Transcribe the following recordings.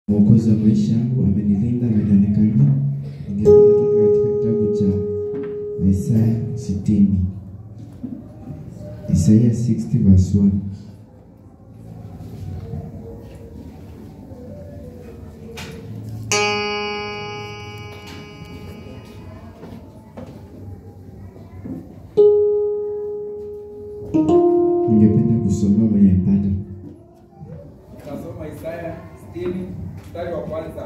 Mwokozi wa maisha yangu amenilinda, amenionekania. Ningependa tuende katika kitabu cha Isaya sitini, Isaya 60 verse 1. Ningependa kusomea mwenye mpata Nasoma Isaya 60 mstari wa kwanza.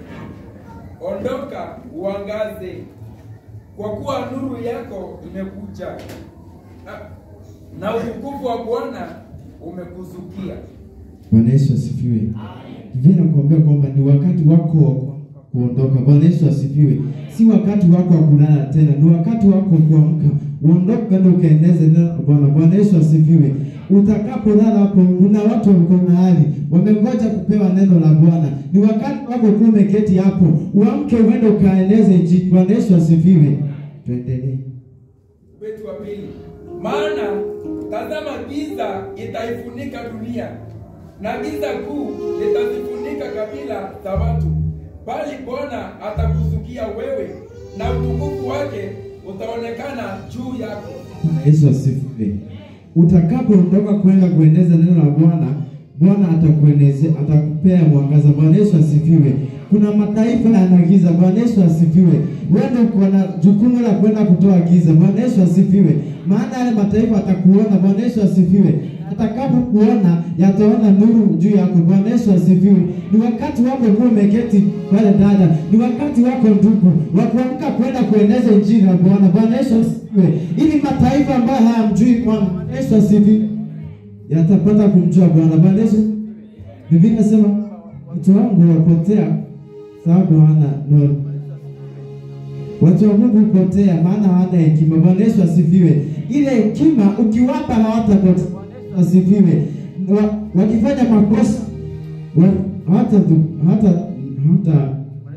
Ondoka uangaze, kwa kuwa nuru yako imekuja, na- na utukufu wa Bwana umekuzukia. Bwana Yesu asifiwe. Biblia inakuambia kwamba ni wakati wako wa kuondoka. Bwana Yesu asifiwe. Si wakati wako wa kulala tena, ni wakati wako wa kuamka. Uondoke ndio ukaeneze neno la Bwana. Bwana Yesu asifiwe. Utakapolala hapo, kuna watu wako mahali wamengoja kupewa neno la Bwana. Ni wakati wako kuwa umeketi hapo, uamke uende ukaeneze injili. Bwana Yesu asifiwe. Tuendelee. Wetu wa pili, maana tazama, giza itaifunika dunia na giza kuu litazifunika kabila za watu, bali Bwana atakuzukia wewe, na utukufu wake utaonekana juu yako. Bwana Yesu asifiwe. Utakapoondoka kwenda kueneza neno la Bwana, Bwana atakuenezea, atakupea mwangaza. Bwana Yesu asifiwe. Kuna mataifa yana giza. Bwana Yesu asifiwe. Wewe uko na jukumu la kwenda kutoa giza. Bwana Yesu asifiwe. Maana yale mataifa atakuona. Bwana Yesu asifiwe. Atakapokuona yataona nuru juu yako. Bwana Yesu asifiwe. Ni wakati wako kuwa umeketi pale dada, ni wakati wako ndugu wa kuamka kwenda kueneza injili ya Bwana. Bwana Yesu asifiwe, ili mataifa ambayo hayamjui Bwana. Bwana Yesu asifiwe, yatapata kumjua Bwana. Bwana Yesu, Biblia inasema watu wangu wapotea sababu hawana nuru. Watu wa Mungu hupotea maana hawana hekima. Bwana Yesu asifiwe. Ile hekima ukiwapa hawatapotea. Bwana Yesu asifiwe. Wa, wakifanya makosa wa- hata hata hata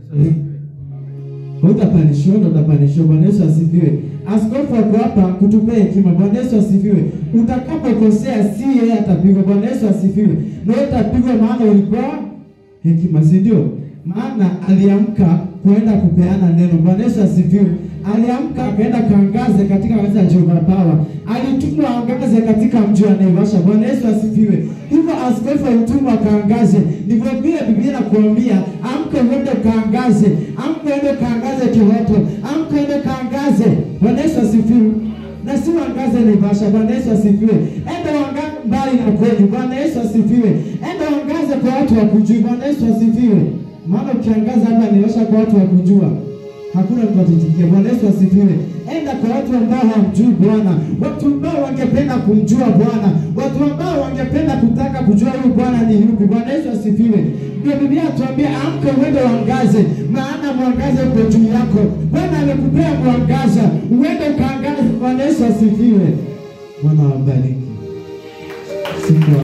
Utapanishwa na utapanishwa. Bwana Yesu asifiwe. Askofu ako hapa kutupea hekima. Bwana Yesu asifiwe. Utakapokosea si yeye atapigwa. Bwana Yesu asifiwe. Na wewe utapigwa maana ulikuwa hekima, si ndio? Maana aliamka kuenda kupeana neno. Bwana Yesu asifiwe. Aliamka akaenda kaangaze katika kanisa la Jehovah Power. Alitumwa aangaze katika mji wa Naivasha. Bwana Yesu asifiwe. Hivyo askofu alitumwa akaangaze. Ndivyo vile Biblia inakuambia amka uende kaangaze, amka uende kaangaze Kihoto, amka uende kaangaze. Bwana Yesu asifiwe. Na si wangaze Naivasha. Bwana Yesu asifiwe. Enda wangaze mbali na kwenu. Bwana Yesu asifiwe. Enda wangaze kwa watu wa kujua. Bwana Yesu asifiwe. Maana ukiangaza hapa Naivasha kwa watu wa kujua hakuna mtu atitikia. Bwana Yesu asifiwe. Enda kwa watu ambao hamjui Bwana, watu ambao wangependa kumjua Bwana, watu ambao wangependa kutaka kujua huyu Bwana ni yupi. Bwana Yesu asifiwe. Ndio Biblia atuambia amka uende uangaze, maana mwangaza uko juu yako. Bwana amekupea mwangaza, uende ukaangaze. Bwana Yesu asifiwe. Bwana wabariki. Siku